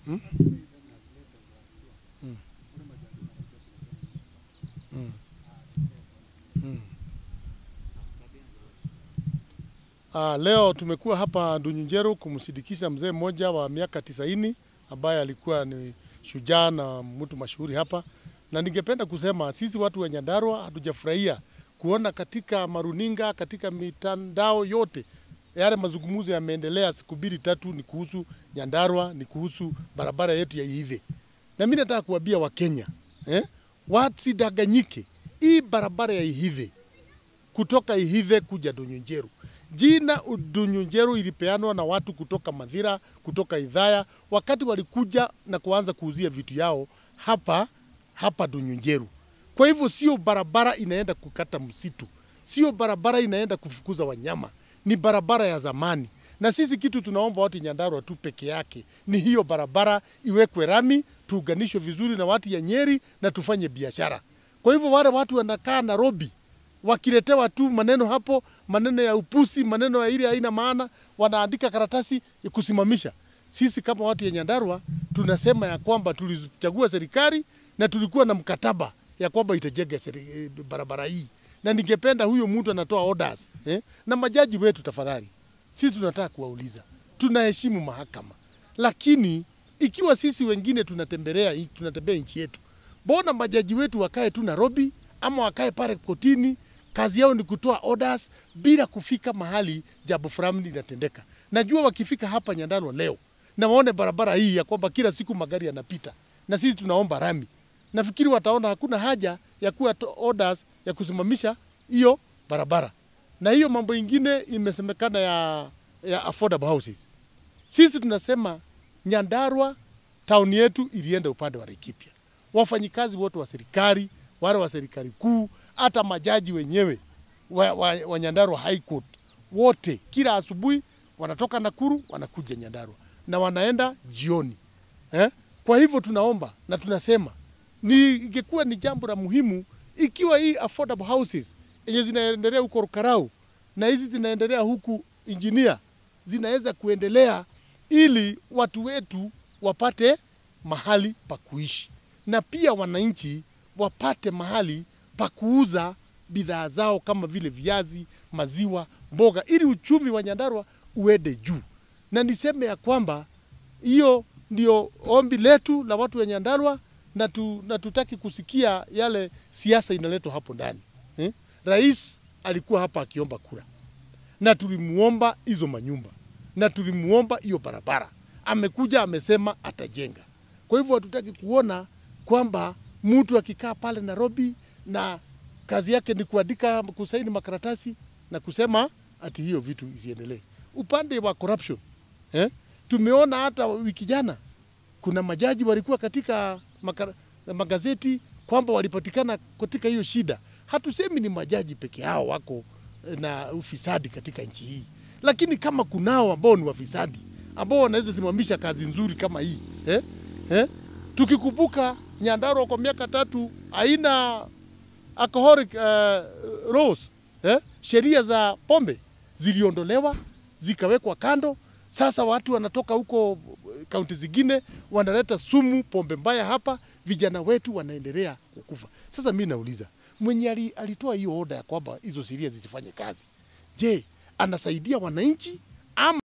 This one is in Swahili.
Hmm? Hmm. Hmm. Hmm. Ah, leo tumekuwa hapa Ndunyunjeru kumsindikisha mzee mmoja wa miaka tisaini ambaye alikuwa ni shujaa na mtu mashuhuri hapa, na ningependa kusema sisi watu wa Nyandarua hatujafurahia kuona katika maruninga, katika mitandao yote yale mazungumzo yameendelea siku mbili tatu, ni kuhusu Nyandarua, ni kuhusu barabara yetu ya Ihithe. Na mimi nataka kuambia Wakenya eh, wasidanganyike. Hii barabara ya Ihithe kutoka Ihithe kuja Ndunyunjeru, jina Ndunyunjeru ilipeanwa na watu kutoka Mathira, kutoka Idhaya, wakati walikuja na kuanza kuuzia vitu yao hapa hapa Ndunyunjeru. Kwa hivyo sio barabara inaenda kukata msitu, sio barabara inaenda kufukuza wanyama, ni barabara ya zamani. Na sisi kitu tunaomba watu Nyandarua tu peke yake ni hiyo barabara iwekwe rami, tuunganishwe vizuri na watu ya Nyeri na tufanye biashara. Kwa hivyo wale watu wanakaa Nairobi wakiletewa tu maneno hapo, maneno ya upusi, maneno ya ile haina maana, wanaandika karatasi ya kusimamisha. Sisi kama watu ya Nyandarua tunasema ya kwamba tulichagua serikali na tulikuwa na mkataba ya kwamba itajenga seri- eh, barabara hii, na ningependa huyo mtu anatoa orders eh? na majaji wetu, tafadhali, sisi tunataka kuwauliza, tunaheshimu mahakama, lakini ikiwa sisi wengine tunatembelea tunatembea nchi yetu, mbona majaji wetu wakae tu Nairobi ama wakae pale kotini? Kazi yao ni kutoa orders bila kufika mahali jambo fulani linatendeka. Najua wakifika hapa Nyandarua leo na waone barabara hii ya kwamba kila siku magari yanapita na sisi tunaomba rami, nafikiri wataona hakuna haja ya kuwa to- orders ya kusimamisha hiyo barabara. Na hiyo mambo ingine imesemekana ya, ya affordable houses. Sisi tunasema Nyandarua tauni yetu ilienda upande wa Laikipia. Wafanyikazi wote wa serikali, wale wa serikali kuu, hata majaji wenyewe wa, wa, wa Nyandarua High Court wote, kila asubuhi wanatoka Nakuru wanakuja Nyandarua na wanaenda jioni eh? Kwa hivyo tunaomba na tunasema ni ingekuwa ni jambo la muhimu ikiwa hii affordable houses yenye zinaendelea huko Rukarau na hizi zinaendelea huku Injinia zinaweza kuendelea ili watu wetu wapate mahali pa kuishi na pia wananchi wapate mahali pa kuuza bidhaa zao kama vile viazi, maziwa, mboga, ili uchumi wa Nyandarua uende juu. Na niseme ya kwamba hiyo ndio ombi letu la watu wa Nyandarua na, tu, na tutaki kusikia yale siasa inaletwa hapo ndani eh? Rais alikuwa hapa akiomba kura na tulimuomba hizo manyumba na tulimuomba hiyo barabara, amekuja amesema atajenga. Kwa hivyo hatutaki kuona kwamba mtu akikaa pale Nairobi na kazi yake ni kuandika, kusaini makaratasi na kusema ati hiyo vitu isiendelee. Upande wa corruption eh, tumeona hata wiki jana kuna majaji walikuwa katika makara, magazeti kwamba walipatikana katika hiyo shida. Hatusemi ni majaji peke yao wako eh, na ufisadi katika nchi hii, lakini kama kunao ambao ni wafisadi ambao wanaweza simamisha kazi nzuri kama hii eh? Eh? Tukikumbuka Nyandarua kwa miaka tatu haina alcoholic uh, laws eh? Sheria za pombe ziliondolewa zikawekwa kando. Sasa watu wanatoka huko kaunti zingine wanaleta sumu, pombe mbaya hapa, vijana wetu wanaendelea kukufa. Sasa mi nauliza mwenye ali- alitoa hiyo oda ya kwamba hizo sheria zisifanye kazi, je, anasaidia wananchi ama